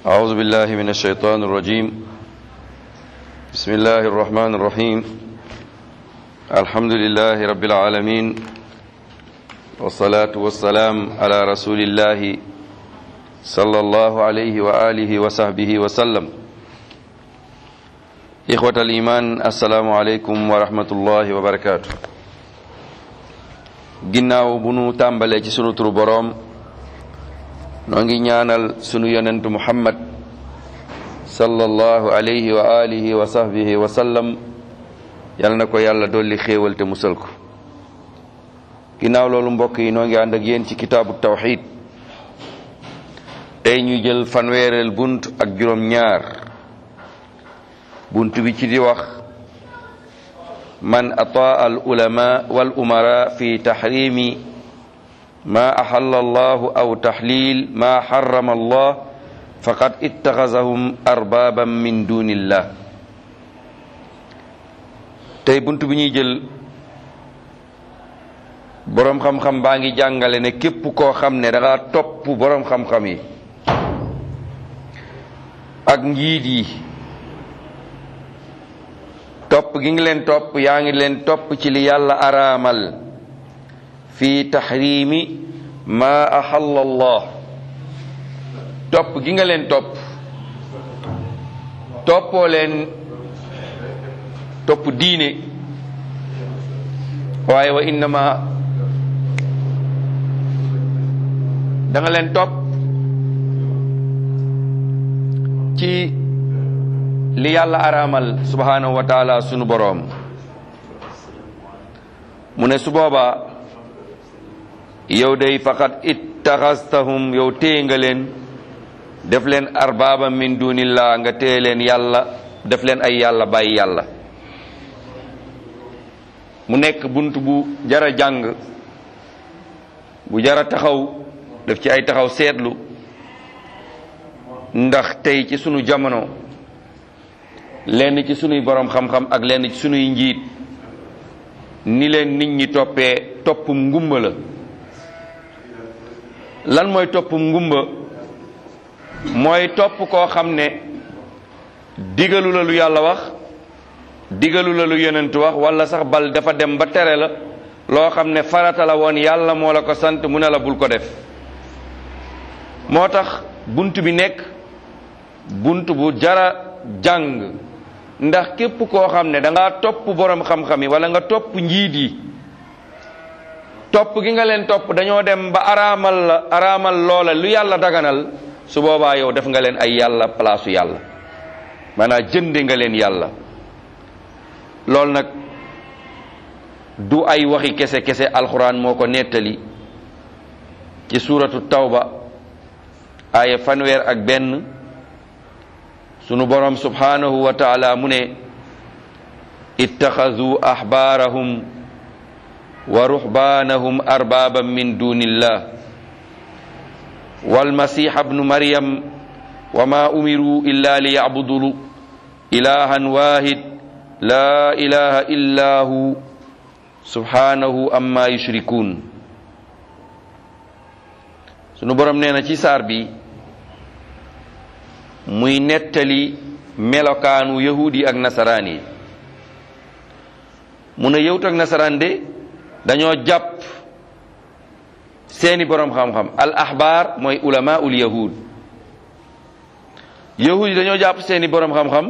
أعوذ بالله من الشيطان الرجيم بسم الله الرحمن الرحيم الحمد لله رب العالمين والصلاة والسلام على رسول الله صلى الله عليه وآله وصحبه وسلم إخوة الإيمان السلام عليكم ورحمة الله وبركاته ginnaaw bu nu tàmbalee ci sunu turu boroom noo ngi ñaanal sunu yonentu muhammad sallallahu alayhi wa alihi wa sahbihi wa sallam yal na ko yàlla dolli xéewal te musal ko ginnaaw loolu mbokk yi noo ngi ànd ak yéen ci kitaabu tawxid tey ñu jël fanweereel bunt ak juróom ñaar bunt bi ci di wax man ataa al ulama wal umara fi taxrimi ma axalla allahu aw taxlil ma xarama allah faqad ittaxasahum arbaban min dunillah tey bunt bi ñuy jël boroom xam-xam baa ngi jàngale ne képp koo xam ne danga topp boroom xam-xam yi ak njiit yi topp gi ngi leen topp yaa ngi leen topp ci li yàlla araamal fi taxrimi ma axalla allah topp gi nga leen topp toppoo leen topp diine waaye wa innama da nga leen topp ci li yàlla araamal subhanahu wa taala sunu boroom mu ne su boobaa yow day faqat ittaxastahum yow téye nga leen def leen arbaaba min dunillah nga téye leen yàlla def leen ay yàlla bàyyi yàlla mu nekk bunt bu jara jàng bu jara taxaw def ci ay taxaw seetlu ndax tey ci sunu jamono lenn ci sunuy boroom xam-xam ak lenn ci sunuy njiit ni leen nit ñi toppee toppum ngumba la lan mooy toppum ngumba mooy topp koo xam ne digalu la lu yàlla wax digalu la lu yonent wax wala sax bal dafa dem ba tere la loo xam ne farata la woon yàlla moo la ko sant mu ne la bul ko def moo tax bunt bi nekk bunt bu jara jàng ndax képp koo xam ne da ngaa topp boroom xam-xam yi wala nga topp njiit yi topp gi nga leen topp dañoo dem ba araamal la araamal loola lu yàlla daganal su boobaa yow def nga leen ay yàlla palaasu yàlla maanaam jënde nga leen yàlla loolu nag du ay waxi kese kese alxuraan moo ko nettali ci suuratu tawba aaya fanweer ak benn sunu borom subhanahu wa taala mu ne ittaxadu axbaarahum wa ruxbaanahum arbaaban min dunillah walmasixa bnu maryam wa ma umiru illa li yacbudu ilahan wahid la ilaha illa hu subhanahu amma yushrikun sunu borom nee na ci saar bi muy nettali melokaanu yahud yi ak nasaraan yi mu ne yahud ak nasaraan de dañoo jàpp seeni boroom xam-xam al ahbaar mooy ulama ul yahud yahud yi dañoo jàpp seeni boroom xam-xam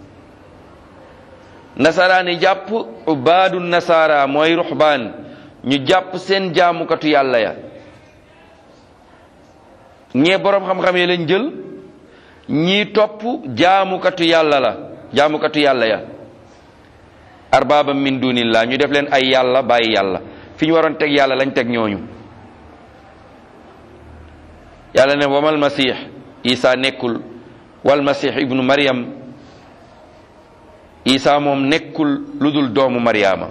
nasaraan yi jàpp ubaadu nasara mooy ruxbaan ñu jàpp seen jaamukatu yàlla ya ñee boroom xam-xam yi lañ jël ñii topp jaamukatu yàlla la jaamukatu yàlla ya arbaaba min dunillah ñu def leen ay yàlla bàyyi yàlla fi ñu waroon teg yàlla lañ teg ñooñu yàlla ne wamal masix isa nekkul wal masix ibnu maryam isa moom nekkul lu dul doomu maryaama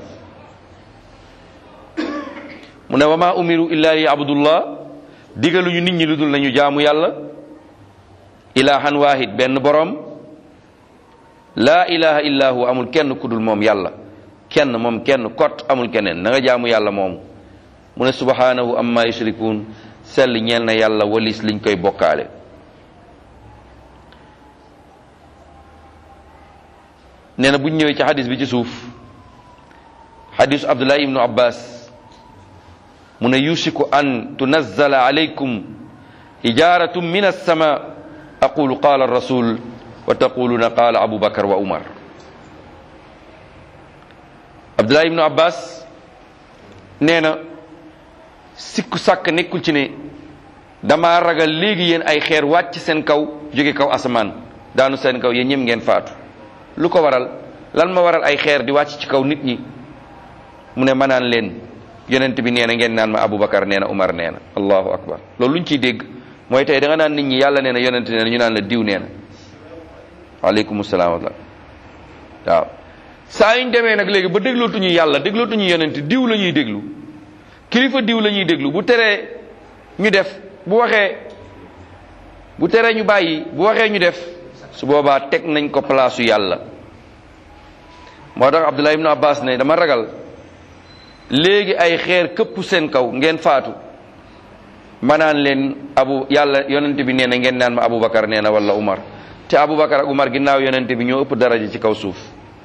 mu ne wama umiru illa li abdullah digaluñu nit ñi lu dul nañu jaamu yàlla ilahan wahid benn borom laa ilaha illa hu amul kenn ku dul moom yàlla kenn moom kenn kot amul keneen na nga jaamu yàlla moomu mu ne subhanahu amma yushrikun sell ñeel na yàlla walis liñ koy bokkaale nee na bu ñu ñëwee ci xadis bi ci suuf xadisu abdullahi ibnu abbas mu ne yusiku an tunazzala alaykum hijaratun min alsama aqulu qala rasul wa taquluna qala abu bakar wa umar abdullahi ibnu abbas nee na sikku sàkk nekkul ci ne dama ragal léegi yéen ay xeer wàcc seen kaw jóge kaw asamaan daanu seen kaw yéen ñëm ngeen faatu lu ko waral lan ma waral ay xeer di wàcc ci kaw nit ñi mu ne ma naan leen yonent bi nee na ngeen naan ma Aboubacar nee na Umar nee na allahu akbar loolu luñ ciy dégg mooy tey da nga naan nit ñi yàlla nee na yonent nee na ñu naan la diw nee na waaleykum salaam wa waaw saa yuñ demee nag léegi ba déglootuñu yàlla déglootuñu yonent diw la ñuy déglu kilifa diw la ñuy déglu bu teree ñu def bu waxee bu teree ñu bàyyi bu waxee ñu def su boobaa teg nañ ko palaasu yàlla moo tax Abdullah ibn Abbas ne dama ragal léegi ay xeer këpp seen kaw ngeen faatu ma naan leen abu yàlla yonent bi nee na ngeen naan ma Aboubacar nee na wala Umar te Aboubacar ak Umar ginnaaw yonent bi ñoo ëpp daraja ci kaw suuf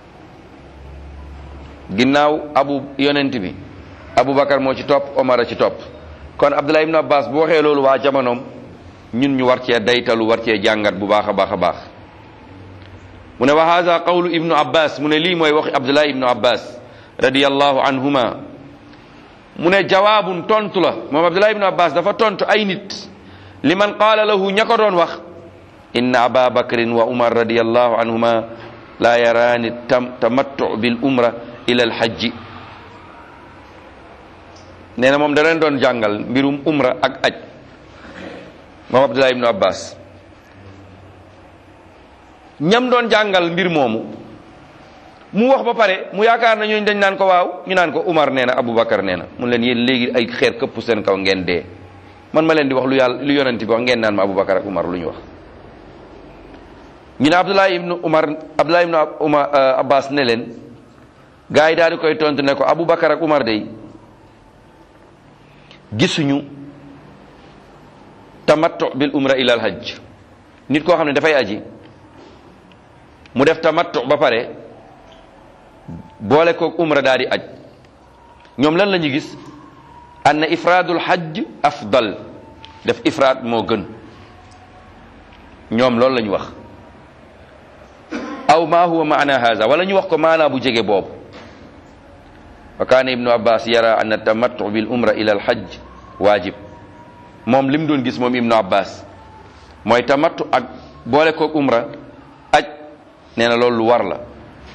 ginnaaw abu yonent bi Aboubacar moo ci topp Omar a ci topp kon Abdullah ibn Abbas bu waxee loolu waa jamonoom ñun ñu war cee daytalu war cee jàngat bu baax a baax a baax mu ne wa hada qawlu ibnu abbas mu ne lii mooy waxi abdullah ibnu abbas radiallahu anhuma mu ne jawaabun tontu la moom abdullah ibnu abbas dafa tontu ay nit liman qaala lahu ña ko doon wax inna aba bakrin wa umar radiallahu anhuma la yaraani tam tamattu bil umra ila alhajji nee na moom da leen doon jàngal mbirum umra ak aj moom abdullah ibnu abbas ñam doon jàngal mbir moomu mu wax ba pare mu yaakaar na ñooñu dañ naan ko waaw ñu naan ko Umar nee na Aboubacar nee na mun leen yéen léegi ay xeer këpp seen kaw ngeen dee man ma leen di wax lu yàlla lu yonent bi wax ngeen naan ma Aboubacar ak Umar lu ñu wax. ñu ne Abdullah ibnu Umar Abdullah ibnu Umar Abbas ne leen gars yi daal di koy tontu ne ko Aboubacar ak Umar day gisuñu tamattu bil umra ila al hajj nit koo xam ne dafay aji. mu def tamattu ba pare boole koog umra daal di aj ñoom lan la ñu gis anna ifraadul hajj afdal def ifraad moo gën ñoom loolu la ñu wax aw ma huwa maana haza wala ñu wax ko maanaa bu jege boobu wa kaana ibnu abbas yara anna tamattu bil umra ila al hajj waajib moom li mu doon gis moom ibnu abbas mooy tamattu ak boole koog umra aj nee na loolu lu war la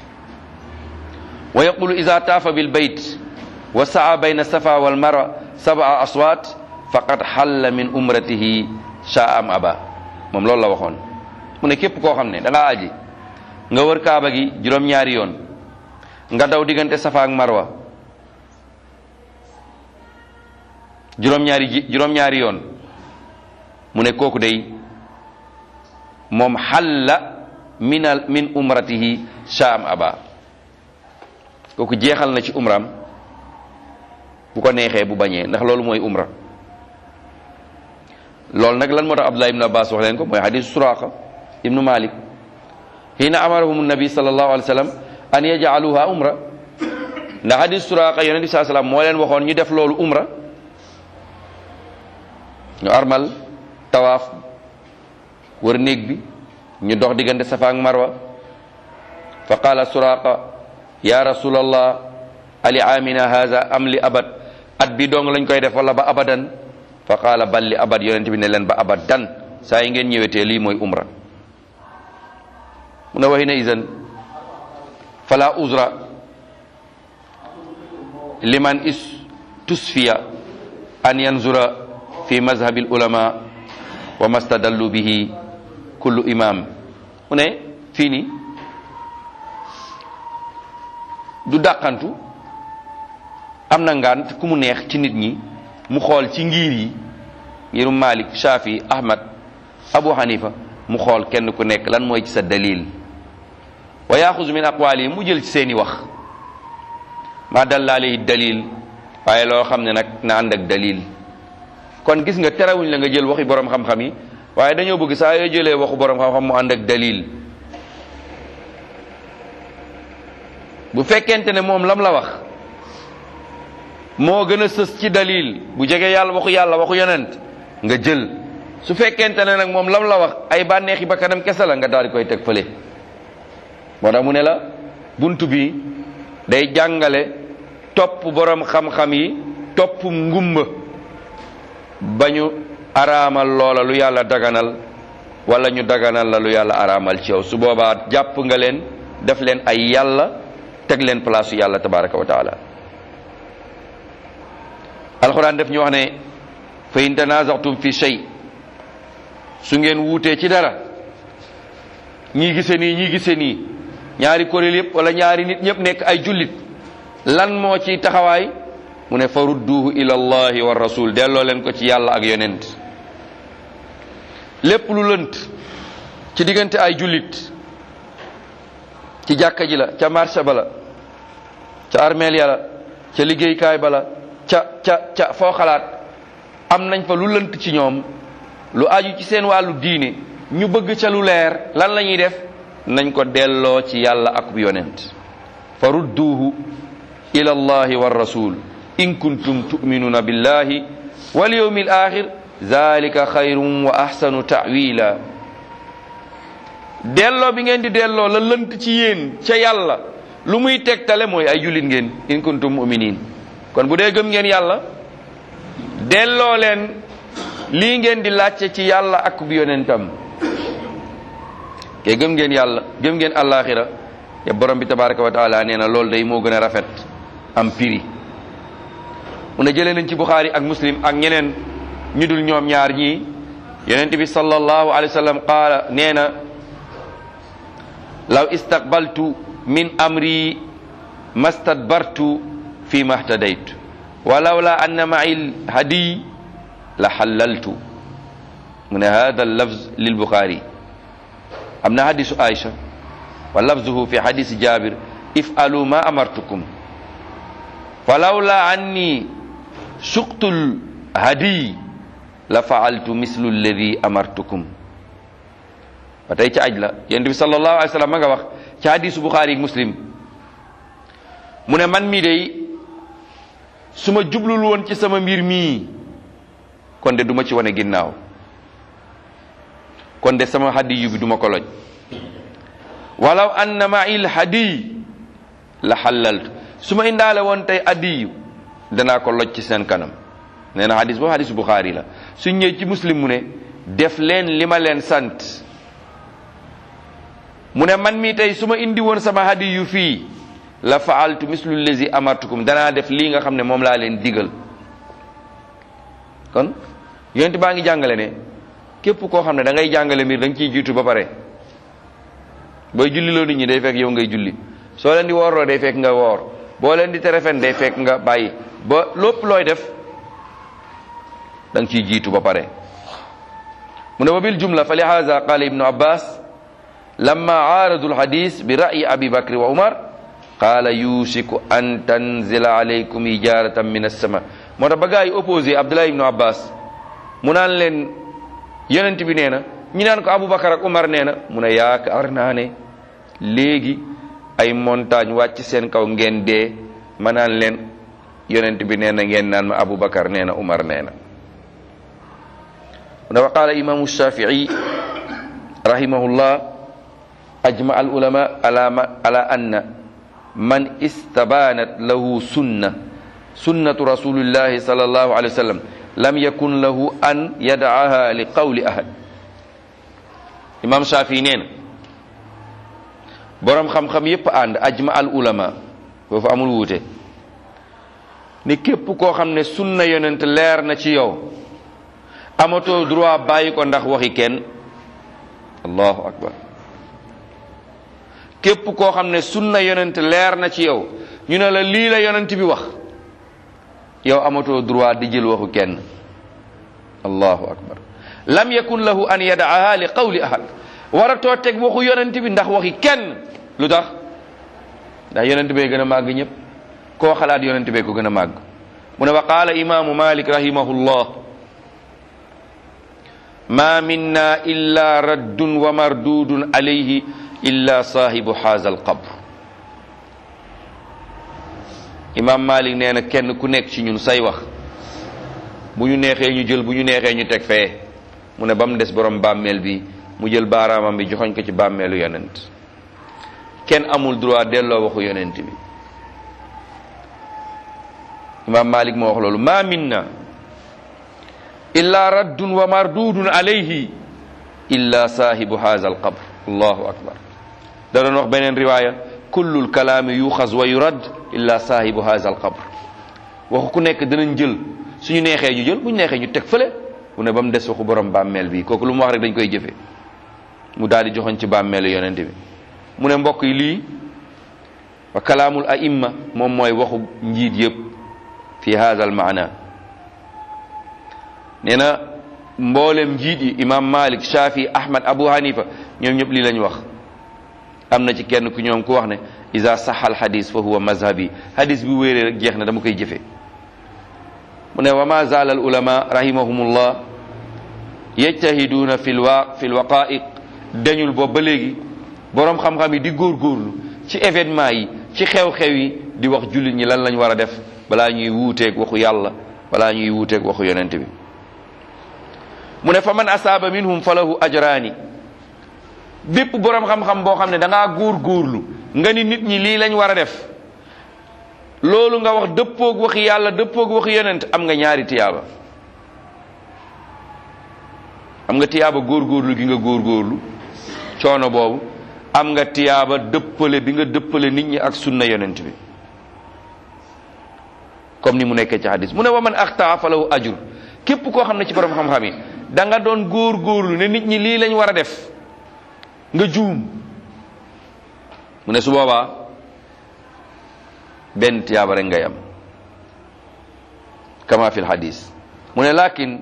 wa yaqulu ida taafa bil bayt wa saa bayna safa wal marwa sab'a aswaat faqad xalla min umratihi shaa am aba moom loolu la waxoon mu ne képp koo xam ne da ngaa aji nga wër kaaba gi juróom-ñaari yoon nga daw diggante safa ak marwa juróom-ñaari ji juróom-ñaari yoon mu ne kooku day moom xalla minal min umratihi shaam aba kooku jeexal na ci umram bu ko neexee bu bañee ndax loolu mooy umra loolu nag lan moo tax abdullah ibnu abbas wax leen ko mooy hadis suraqa ibnu malik hina amarahum nabi sallallahu alayhi wa sallam an yajaluha umra ndax hadis suraqa yonent bi saa sallam moo leen waxoon ñu def loolu umra ñu armal tawaaf wër néeg bi ñu dox diggante safa ak marwa fa qaala suraqa ya rasulallah ali amina haza am li abad at bi dong lañ koy def wala ba abadan fa qaala bal li abad yonent bi ne leen ba abadan saa yi ngeen ñëwetee lii mooy umra mu ne waxi na isan fala uzra liman is tusfiya an yanzura fi mazhabi ulama wa mastadallu bihi kullu imam mu ne fii nii du dàqantu am na ngant ku mu neex ci nit ñi mu xool ci ngir yi ngirum Malik Shafi Ahmad Abu Hanifa mu xool kenn ku nekk lan mooy ci sa dalil wa yaxuzu min aqwali mu jël ci seeni wax ma dalla alayhi dalil waaye loo xam ne nag na ànd ak dalil kon gis nga terewuñ la nga jël waxi borom xam-xam yi waaye dañoo bëgg saa yoo jëlee waxu borom xam-xam mu ànd ak dalil bu fekkente ne moom lam la wax moo gën a sës ci dalil bu jege yàlla waxu yàlla waxu yonent nga jël su fekkente ne nag moom lam la wax ay bànneexi ba kanam kese la nga daal di koy teg fële moo tax mu ne la bunt bi day jàngale topp borom xam-xam yi topp ngumba ba ñu araamal loola lu yàlla daganal wala ñu daganal la lu yàlla araamal ci yow su boobaa jàpp nga leen def leen ay yàlla teg leen place yàlla tabaraka wa taala alxuraan def ñu wax ne fa in tanazatum fi shay su ngeen wuutee ci dara ñii gise nii ñii gise nii ñaari kuréel yëpp wala ñaari nit ñëpp nekk ay jullit lan moo ci taxawaay mu ne fa rudduhu ila allahi wa rasul delloo leen ko ci yàlla ak yonent lépp lu lënt ci diggante ay jullit ci jàkka ji la ca marché ba la ca armeel ya la ca liggéeykaay ba la ca ca ca foo xalaat am nañ fa lu lënt ci ñoom lu aju ci seen wàllu diine ñu bëgg ca lu leer lan la ñuy def nañ ko delloo ci yàlla ak yonent fa rudduhu ila allahi wa rasul in kuntum tu'minuna billahi wal yawmil axir zalika xayrun wa ahsanu ta'wila delloo bi ngeen di delloo la lënt ci yéen ca yàlla lu muy tegtale mooy ay jullit ngeen in kuntum mu'minin kon bu dee gëm ngeen yàlla delloo leen lii ngeen di laajte ci yàlla ak bi yonentam ke gëm ngeen yàlla gëm ngeen àllaaxira ya borom bi tabaraka wa taala nee na loolu day moo gën a rafet am piri mu ne jëlee nañ ci buxaari ak muslim ak ñeneen ñu dul ñoom ñaar ñii yonent bi sallallahu alayhi wa sallam qaala nee na law istaqbaltu min amri mastadbartu fi mahtadaytu walaw la anna ma'i hadiy la xalaltu mu ne hada lafz lil buxaari am na hadisu Aïcha wa lafzuhu fi hadisi Jabir if'alu ma amartukum falawla anni suqtul hadiy la fa'altu mislu alladi amartukum ba tey ci aj la yonent bi sallallahu alayhi wa sallam ma nga wax ci hadisu Bukhari ak Muslim mu ne man mii day su ma jublul woon ci sama mbir mii kon de duma ci wane ginnaaw kon de sama hadiyu bi duma ko loj walaw anna ma'il hadiy la xalaltu su ma indaale woon tey hadiyu danaa ko loj ci seen kanam nee na hadis boobu hadisu Bukhari la su ñëw ci muslim mu ne def leen li ma leen sant mu ne man mii tey su ma indi woon sama hadiyu fii la faaltu mislu lazi amartukum danaa def lii nga xam ne moom laa leen digal kon yonent baa ngi jàngale ne képp koo xam ne da ngay jàngale mbir da nga ciy jiitu ba pare booy julli loo nit ñi day fekk yow ngay julli soo leen di woorloo day fekk nga woor boo leen di tere fen day fekk nga bàyyi ba lépp looy def da nga ciy jiitu ba pare mu ne wa bil jumla fa lihaza qala ibnu abbas lamma aaradu alhadis bi ra'yi abi bakri wa umar qala yusiku an tanzila alaykum ijaratan min as-sama moo tax ba gaa yi opposé abdullah ibnu abbas mu naan leen yonent bi nee na ñi naan ko aboubacar ak umar nee na mu ne yaakaar naa ne léegi ay montagne wàcc seen kaw ngeen dee ma naan leen yonent bi nee na ngeen naan ma aboubacar nee na umar nee na mu ne wa qaala imamu shafii rahimahullah ajma al ulama ala ma ala anna man istabanat lahu sunna sunnatu rasulillahi sallallahu alayhi wa sallam lam yakun lahu an yadaaha li qawli ahad imam Shafii nee na boroom xam-xam yépp ànd ajma al ulama foofu amul wuute ni képp koo xam ne sunna yonent leer na ci yow amatoo droit bàyyi ko ndax waxi kenn allahu akbar képp koo xam ne sunna yonent leer na ci yow ñu ne la lii la yonent bi wax yow amatoo droit di jël waxu kenn allahu akbar lam yakun lahu an yadaaha li qawli ahad waratoo teg waxu yonent bi ndax waxi kenn lu tax ndax yonent bee gën a màgg ñëpp koo xalaat yonent bee ko gën a màgg mu ne wa qaala imaamu malik rahimahullah ma minna illa raddun wa mardudun alayhi illa saahibu haza alqabr imam malik nee na kenn ku nekk ci ñun say wax bu ñu neexee ñu jël bu ñu neexee ñu teg fee mu ne ba mu des borom bàmmeel bi mu jël baaraamam bi joxoñ ko ci bàmmeelu yonent kenn amul droit delloo waxu yonent bi imam malik moo wax loolu ma minna illa raddun wa mardudun alayhi illa saahibu haza al qabr allahu akbar da doon wax beneen riwaaya kullul kalaami yuxas wa yurad illa saahibu haza al qabr waxu ku nekk danañ jël suñu neexee ñu jël bu ñu neexee ñu teg fële mu ne ba mu des waxu borom bàmmeel bi kooku lu mu wax rek dañ koy jëfe mu daal di joxoñ ci bàmmeelu yonent bi mu ne mbokk yi lii wa kalaamul aimma moom mooy waxu njiit yëpp fi haza al maana nee na mboolem njiit yi imam malik shafi ahmad abu hanifa ñoom ñëpp lii lañ wax am na ci kenn ku ñoom ku wax ne iza saxa al hadis fa huwa mazhabi hadis bi wéeree rek jeex na dama koy jëfe mu ne wa ma zaala al ulama rahimahumullah yajtahiduuna fi lwa fi lwaqaiq dañul boobu ba léegi boroom xam-xam yi di góorgóorlu ci événement yi ci xew-xew yi di wax jullit ñi lan lañ war a def balaa ñuy wuuteeg waxu yàlla balaa ñuy wuuteeg waxu yonent bi mu ne fa man asaaba minhum falahu ajraani bépp boroom xam-xam boo xam ne da ngaa góor-góorlu nga ni nit ñi lii lañ war a def loolu nga wax dëppoog waxi yàlla dëppoog waxi yonent am nga ñaari tiyaaba am nga tiyaaba góor-góorlu gi nga góor-góorlu coono boobu am nga tiyaaba dëppale bi nga dëppale nit ñi ak sunna yonent bi comme ni mu nekkee ci hadis mu ne wa man axtaa falahu ajur képp koo xam ne ci borom xam-xam yi da nga doon góor-góorlu ne nit ñi lii lañ war a def nga juum mu ne su boobaa benn tiyaaba rek ngay am kama fi lhadis mu ne lakin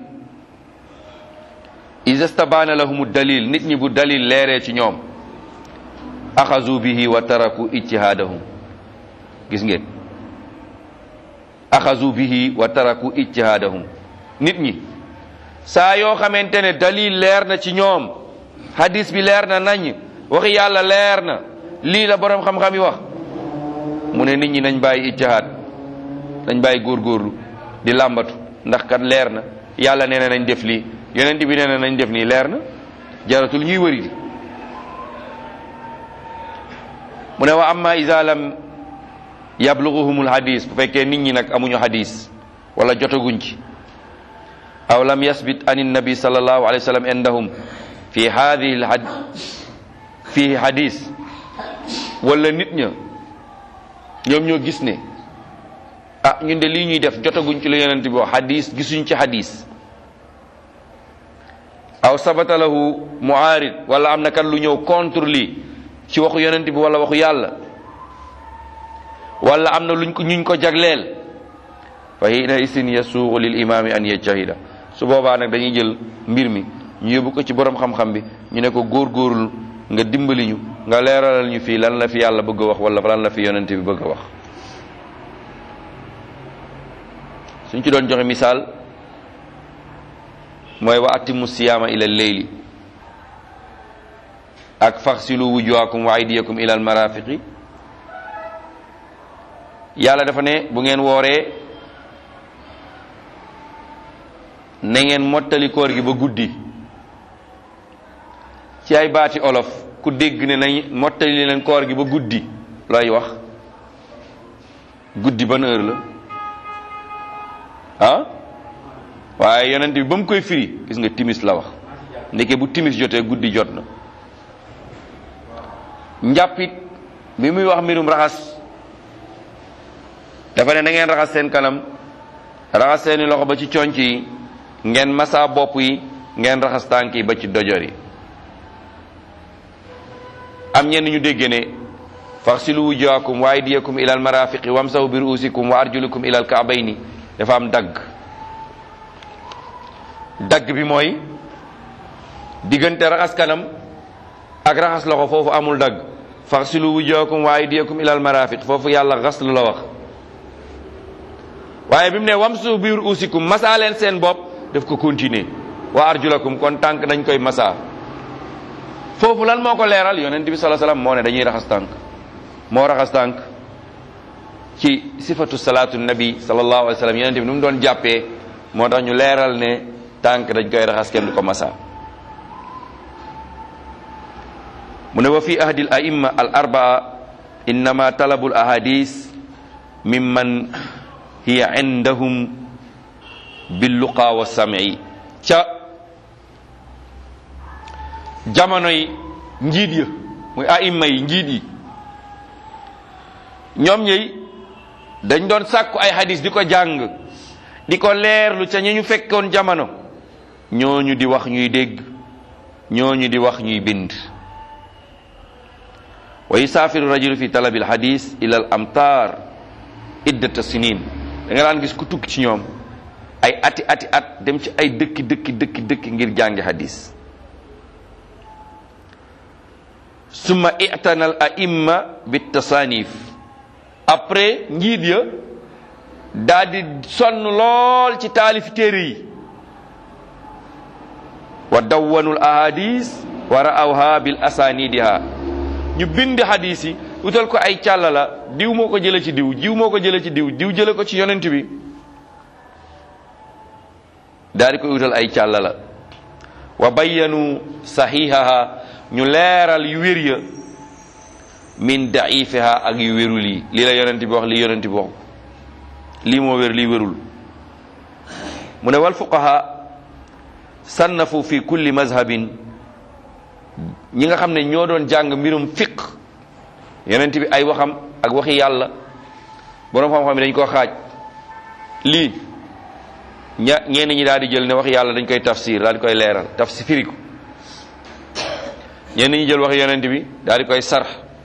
ida stabaana lahum dalil nit ñi bu dalil leeree ci ñoom axazu bihi wa taraku ijtihaadahum gis ngeen axazu bihi wa taraku ijtihaadahum nit ñi saa yoo xamante ne dalil leer na ci ñoom hadis bi leer na nañ waxi yàlla leer na lii la boroom xam-xam yi wax mu ne nit ñi nañ bàyyi ijtihaad nañ bàyyi góorgóorlu di làmbatu ndax kat leer na yàlla nee na nañ def lii yonent bi nee na nañ def nii leer na jaratul ñuy wëri di mu ne wa amma iza lam yabluguhumul hadis bu fekkee nit ñi nag amuñu hadis wala jotaguñ ci aw lam yasbit an nabi sallallahu alayhi wa sallam indahum fi hadihi lhad fihi hadis wala nit ña ñoom ñoo gis ne ah ñun de lii ñuy def jotaguñ ci la yonent bi wax hadis gisuñ ci hadis aw sabata lahu muarid wala am na kat lu ñëw contre lii ci waxu yonent bi wala waxu yàlla wala am na luñ ko ñuñ ko jagleel fa hina isin yasuuxu lil imaami an yajtahida su boobaa nag dañuy jël mbir mi ñu yóbbu ko ci borom xam-xam bi ñu ne ko góorgóorlu nga dimbali ñu nga leeralal ñu fii lan la fi yàlla bëgg a wax wala lan la fi yonent bi bëgg a wax suñ ci doon joxe misaal mooy wa atimu siyaama ila leyli ak faxsilu wujuhakum wa aydiyakum ila al marafiqi yàlla dafa ne bu ngeen wooree na ngeen mottali koor gi ba guddi ci ay baati olof ku dégg ne nañ mottali leen koor gi ba guddi looy wax guddi ban heure la ah waaye yonent bi ba mu koy firi gis nga timis la wax ndeke bu timis jotee guddi jot na njàppit bi muy wax mbirum raxas dafa ne na ngeen raxas seen kanam raxas seeni loxo ba ci conc yi ngeen masa bopp yi ngeen raxas tànk yi ba ci dojor yi am ñenn ñu dégg ne faxsilu wujuhakum wa aydiyakum ila al marafiqi wamsahu bi ruusikum wa arjulukum ila al kaabayni dafa am dagg dagg bi mooy diggante raxas kanam ak raxas loxo foofu amul dagg faxsilu wujuhakum wa aydiyakum ila al marafiq foofu yàlla xaslu la wax waaye bi mu ne wamsu bi ruusikum masaa leen seen bopp daf ko continuer wa arjulakum kon tànk dañ koy masaa foofu lan moo ko leeral yonent bi sallallahu alayhi wasallam moo ne dañuy raxas tànk moo raxas tànk ci sifatu salaatu nabi sallallahu alayhi wa sallam yonente bi nu mu doon jàppee moo tax ñu leeral ne tànk dañ koy raxas kenn du ko masa mu ne wa fi ahdi al aimma al arbaa innama talabu al ahadis mimman hiya indahum billuqa wa sam'i ca jamono yi njiit ya muy aimma yi njiit yi ñoom ñëy dañ doon sàkku ay hadis di ko jàng di ko leerlu ca ñi ñu fekkoon jamono ñooñu di wax ñuy dégg ñooñu di wax ñuy bind wa yusaafiru rajulu fi talabil hadis ila al amtar iddata sinin da nga daan gis ku tukki ci ñoom ay ati ati at dem ci ay dëkki dëkki dëkki dëkki ngir jàngi hadis summa i'tana al aimma bit tasanif après njiit ya daa di sonn lool ci taalif téere yi wa dawwanul ahadis wa ra'awha bil asanidiha ñu bind hadis yi utal ko ay càlla la diw moo ko jële ci diw diw moo ko jële ci diw diw jële ko ci yonent bi daa di koy utal ay càlla la wa bayyanu sahihaha ñu leeral yu wér ya min daifiha ak yu wérul yi lii la yonent bi wax lii yonent bi wax lii moo wér lii wérul mu ne wal fuqaha sannafu fi kulli mazhabin ñi nga xam ne ñoo doon jàng mbirum fiq yonent bi ay waxam ak waxi yàlla boroom xam-xam yi dañ koo xaaj lii ña ñenn ñi daal di jël ne waxi yàlla dañ koy tafsir daal di koy leeral tafsir firiku ñenn ñi jël waxi yonent bi daal di koy sarx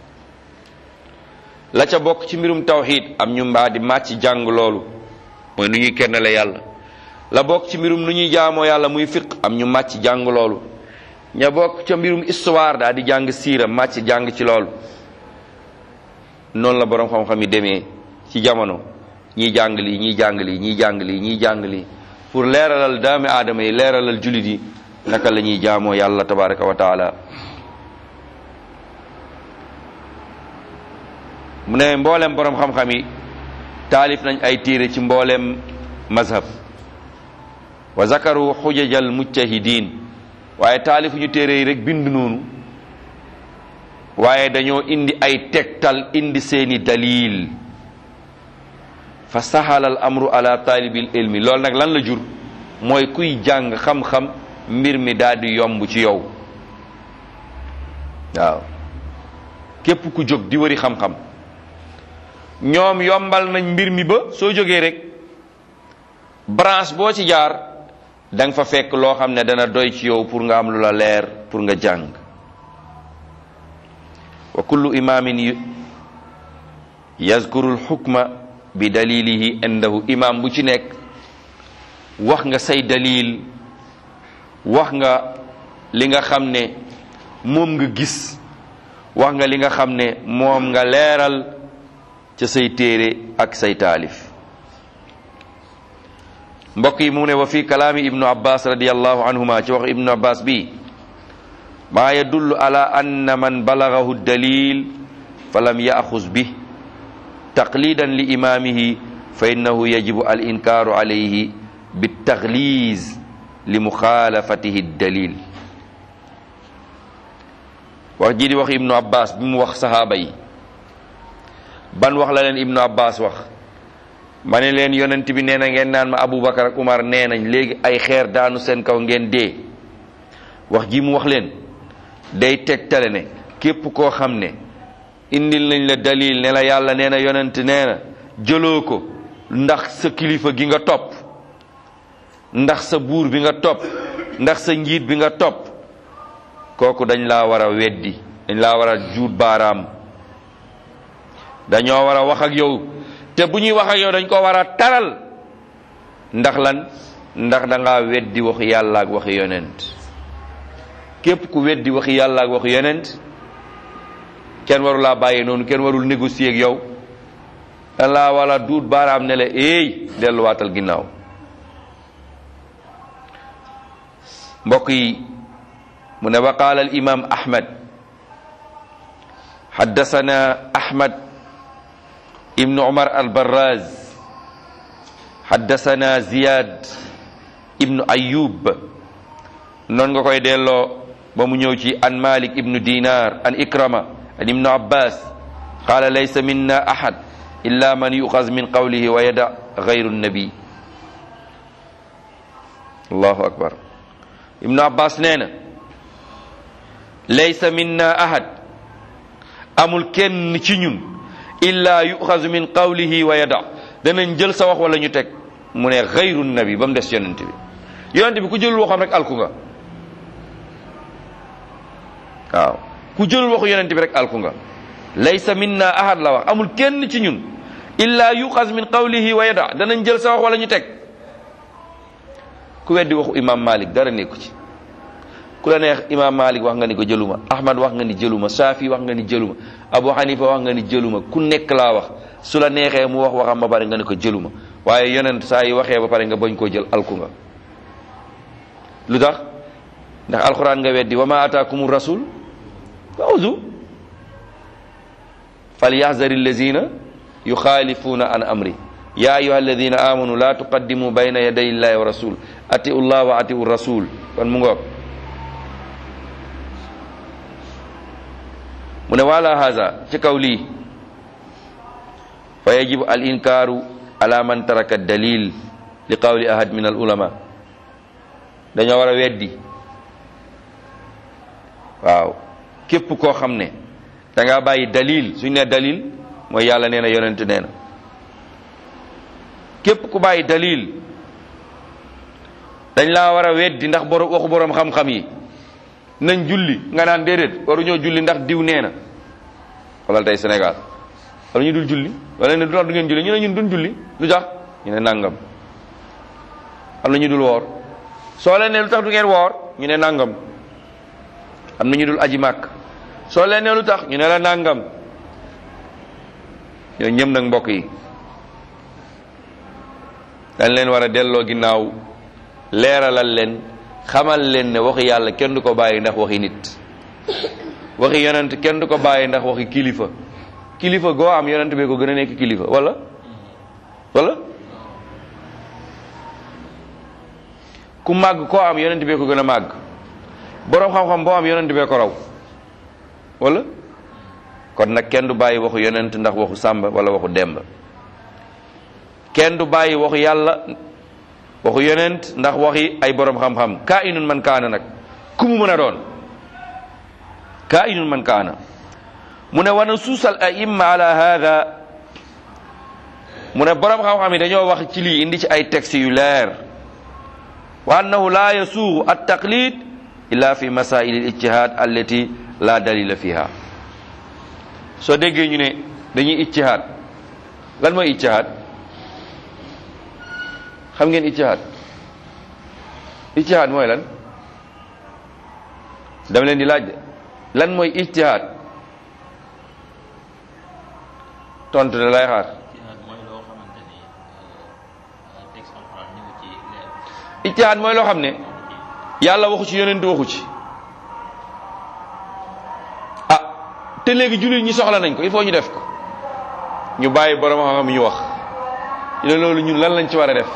la ca bokk ci mbirum tawxid am ñu mbaa di màcc jàng loolu mooy nu ñuy kennale yàlla la bokk ci mbirum nu ñuy jaamoo yàlla muy fiq am ñu màcc jàng loolu ña bokk ca mbirum histoire daal di jàng siira màcc jàng ci loolu noonu la boroom xam-xam yi demee ci jamono ñiy jàng lii ñiy jàng lii ñiy jàng lii ñiy jàng lii pour leeralal daami aadama yi leeralal julit yi naka la ñuy jaamoo yàlla tabaraka wa taala mu ne mboolem boroom xam-xam yi taalif nañ ay téere ci mboolem mazhab wa zakaru xujajal mujtahidin waaye taalifuñu téere yi rek bind noonu waaye dañoo indi ay tegtal indi seeni dalil fa sahala al amru ala talibil ilmi loolu nag lan la jur mooy kuy jàng xam-xam mbir mi daal di yomb ci yow waaw képp ku jóg di wëri xam-xam ñoom yombal nañ mbir mi ba soo jógee rek branche boo ci jaar da nga fa fekk loo xam ne dana doy ci yow pour nga am lu la leer pour nga jàng wa kullu imamin yazkuru lxukma bi dalilihi indahu imam bu ci nekk wax nga say dalil wax nga li nga xam ne moom nga gis wax nga li nga xam ne moom nga leeral ca say téere ak say taalif mbokk yi mu ne wa fi kalaami ibnu abbas radiallahu anhuma ci wax ibnu abbas bi maa yadullu ala anna man balagahu dalil fa lam yaxuz bih taqlidan li imamihi fa innahu yajibu al inkaaru alayhi bitaxliz li muxaalafatihi dalil wax ji di wax ibnu abbas bi mu wax sahaaba yi ban wax la leen ibnu abbas wax ma ne leen yonent bi nee na ngeen naan ma aboubacar ak umar nee nañ léegi ay xeer daanu seen kaw ngeen dee wax ji mu wax leen day tegtale ne képp koo xam ne indil nañ la dalil ne la yàlla nee na yonent nee na jëloo ko ndax sa kilifa gi nga topp ndax sa buur bi nga topp ndax sa njiit bi nga topp kooku dañ laa war a weddi dañ laa war a juut baaraam dañoo war a wax ak yow te bu ñuy wax ak yow dañ ko war a taral ndax lan ndax da ngaa weddi waxu yàlla ak waxi yonent képp ku weddi waxi yàlla ak waxi yonent kenn waru laa bàyyee noonu kenn warul négocier ak yow dañ laa wala duut baaraam ne la éey delluwaatal ginnaaw mbokk yi mu ne wa qaala al imam ahmad حدثنا أحمد ibnu umar albaraz haddasana ziyad ibnu ayub noon nga koy delloo ba mu ñëw ci an malik ibnu dinar an ikrama an ibnu abbas qala laysa minna ahad illa man yuxaz min qawlihi wa yada gayru nabi allahu akbar ibnu abbas nee na laysa minna ahad amul kenn ci ñun illa yuxazu min qawlihi wa yada danañ jël sa wax wala ñu teg mu ne gayru nabi ba mu des yonent bi yonent bi ku jëlul waxam rek alku nga waaw ku jëlul waxu yonent bi rek alku nga laysa minna ahad la wax amul kenn ci ñun illa yuxaz min qawlihi wa yada danañ jël sa wax wala ñu teg ku weddi waxu imam malik dara nekku ci ku la neex imam malik wax nga ni ko jëluma ahmad wax nga ni jëluma safi wax nga ni jëluma abu hanifa wax nga ni jëluma ku nekk laa wax su la neexee mu wax waxam ba pare nga ni ko jëluma waaye yonent saa yi waxee ba pare nga bañ koo jël alku nga lu tax ndax alquran nga weddi wa ma ataakum rasul fawzu falyaxzari allazina yuxaalifuuna an amri ya ayuha alladina amanu la tuqaddimu bayna yaday illahi wa rasul atiu llah wa atiu rasul kon mu ngoog mu ne wala haza ci kaw lii fa yajibu al inkaaru ala man taraka dalil li qawli ahad min al ulama dañoo war a weddi waaw képp koo xam ne da ngaa bàyyi dalil suñ ne dalil mooy yàlla nee na yonent nee na képp ku bàyyi dalil dañ laa war a weddi ndax borom waxu borom xam-xam yi nañ julli nga naan déedéet waruñoo julli ndax diw nee na xoolal tey Sénégal wala ñu dul julli wala ne du tax du ngeen julli ñu ne ñun duñ julli lu tax ñu ne nangam am na ñu dul woor soo leen ne lu tax du ngeen woor ñu ne nangam am na ñu dul aji màkk soo leen ne lu tax ñu ne la nangam ñoo ñëm nag mbokk yi dañ leen war a delloo ginnaaw leeralal leen xamal leen ne waxi yàlla kenn du ko bàyyi ndax waxi nit waxi yonent kenn du ko bàyyi ndax waxi kilifa kilifa goo am yonent bee ko gën a nekk kilifa wala wala ku màgg koo am yonent bee ko gën a màgg boroom xam-xam boo am yonent bee ko raw wala kon nag kenn du bàyyi waxu yonent ndax waxu sàmba wala waxu demba kenn du bàyyi waxu yàlla waxu yonent ndax waxi ay boroom xam-xam kaa inun man kaana nag ku mu mën a doon kaa inun man kaana mu ne wana suusal aimma ala hada mu ne boroom xam-xam yi dañoo wax ci lii indi ci ay textes yu leer wa annahu la yasuugu at taqlid illa fi masail al ijtihad allati la dalila fiha soo déggee ñu ne dañuy ijtihad lan mooy ijtihad xam ngeen ijtihad ijtihad mooy lan dama leen di laaj lan mooy ijtihad tontu da lay xaar ijtihaad mooy loo xam ne yàlla waxu ci yonent waxu ci ah te léegi jullit ñi soxla nañ ko il faut ñu def ko ñu bàyyi borom xam-xam ñu wax ñu ne loolu ñun lan lañ ci war a def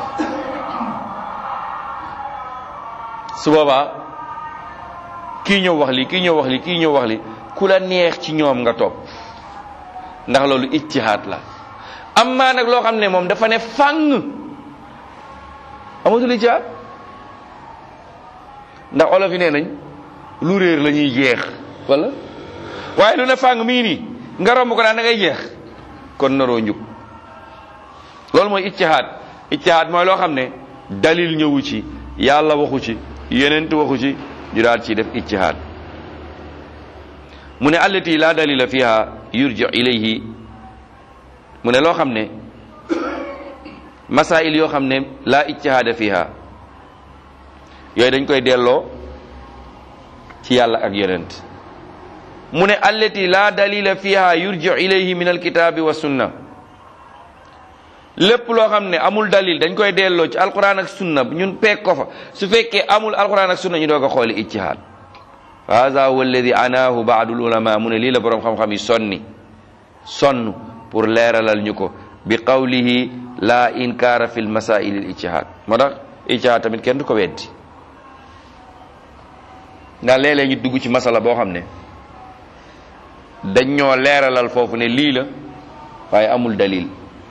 su boobaa kii ñëw wax li kii ñëw wax li kii ñëw wax li ku la neex ci ñoom nga topp ndax loolu ijtihaad la am maa nag loo xam ne moom dafa ne fàng amatul ijtihaad ndax olof yi nee nañ lu réer la ñuy jeex wala waaye lu ne fàng mii nii nga romb ko daan da ngay jeex kon naroo njub loolu mooy ijtihaad ijtihaad mooy loo xam ne dalil ñëwu ci yàlla waxu ci yenent waxu ci ñu daal ci def ijtihaad mu ne allati la dalila fiha yurji ilayhi mu ne loo xam ne masail yoo xam ne la ijtihaada fiha yooyu dañ koy delloo ci yàlla ak yonent mu ne allati la dalila fiha yurji ilayhi min alkitabi wa sunna lépp loo xam ne amul dalil dañ koy delloo ci alquran ak sunna ñun peeg ko fa su fekkee amul alquran ak sunna ñu doog a xooli ijtihaad hada huwa alladi anaahu baadu ulama mu ne lii la boroom xam-xam yi sonni sonn pour leeralal ñu ko bi qawlihi la inkaara fi l masail al ijtihad moo tax ijtihad tamit kenn du ko weddi ndax léeg-léeg ñu dugg ci masala boo xam ne dañ ñoo leeralal foofu ne lii la waaye amul dalil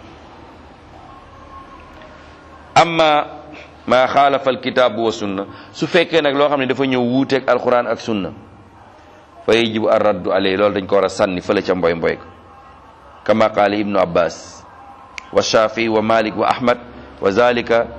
amma ma xaalafa alkitaabu wa sunna su fekkee nag loo xam ne dafa ñëw wuuteeg alquran ak sunna fa yajibu ar raddu alay loolu dañ ko war a sànni fële ca mboy mboy ko kama qaala ibnu abbas wa shafii wa malik wa ahmad wa zalika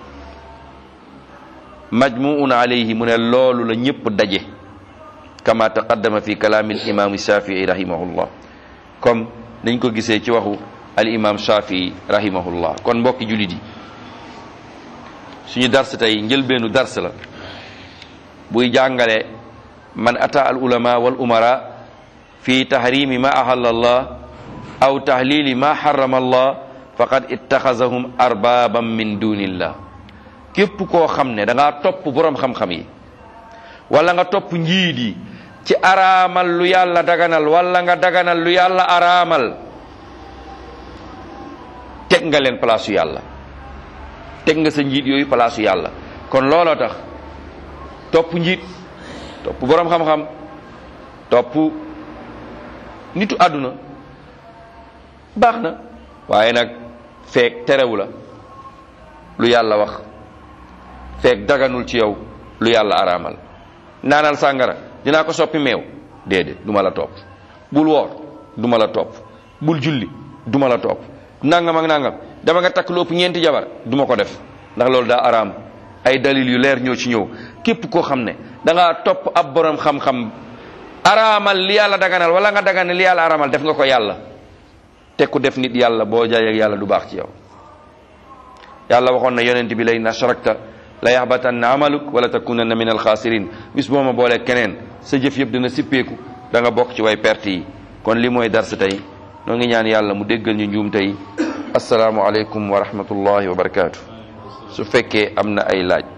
majmuun alayhi mu ne loolu la ñëpp daje kama taqaddama fi kalaami al imam shafii rahimahullah comme dañ ko gisee ci waxu al imam shafii rahimahullah kon mbokki julit yi suñu dars tey njëlbeenu dars la buy jàngale man ata al ulama wal umara fi tahrimi ma ahalla allah aw tahlili ma harrama allah faqad ittaxasahum arbaban min dunillah képp koo xam ne da ngaa topp boroom xam-xam yi wala nga topp njiit yi ci araamal lu yàlla daganal wala nga daganal lu yàlla araamal teg nga leen place yu yàlla teg nga sa njiit yooyu place yu yàlla kon looloo tax topp njiit topp boroom xam-xam topp nitu àdduna baax na waaye nag feek terewu la lu yàlla wax feek daganul ci yow lu yàlla araamal naanal sàngara dinaa ko soppi meew déedéet du ma la topp bul woor du ma la topp bul julli du ma la topp nangam ak nangam dama nga takk lu ëpp ñeenti jabar du ma ko def ndax loolu daa araam ay dalil yu leer ñoo ci ñëw képp koo xam ne da ngaa topp ab borom xam-xam araamal li yàlla daganal wala nga daganal li yàlla araamal def nga ko yàlla te ku def nit yàlla boo jaay ak yàlla du baax ci yow yàlla waxoon na yonent bi lay na sharakta la yaxbatanna amaluk wala takunanna min alxaasirin bis boo ma boolee keneen sa jëf yëpp dina sippeeku da nga bokk ci way perte yi kon li mooy dars tey noo ngi ñaan yàlla mu déggal ñu njuum tey asalaamualeykum wa rahmatullahi wa barakaatu su fekkee am na ay laaj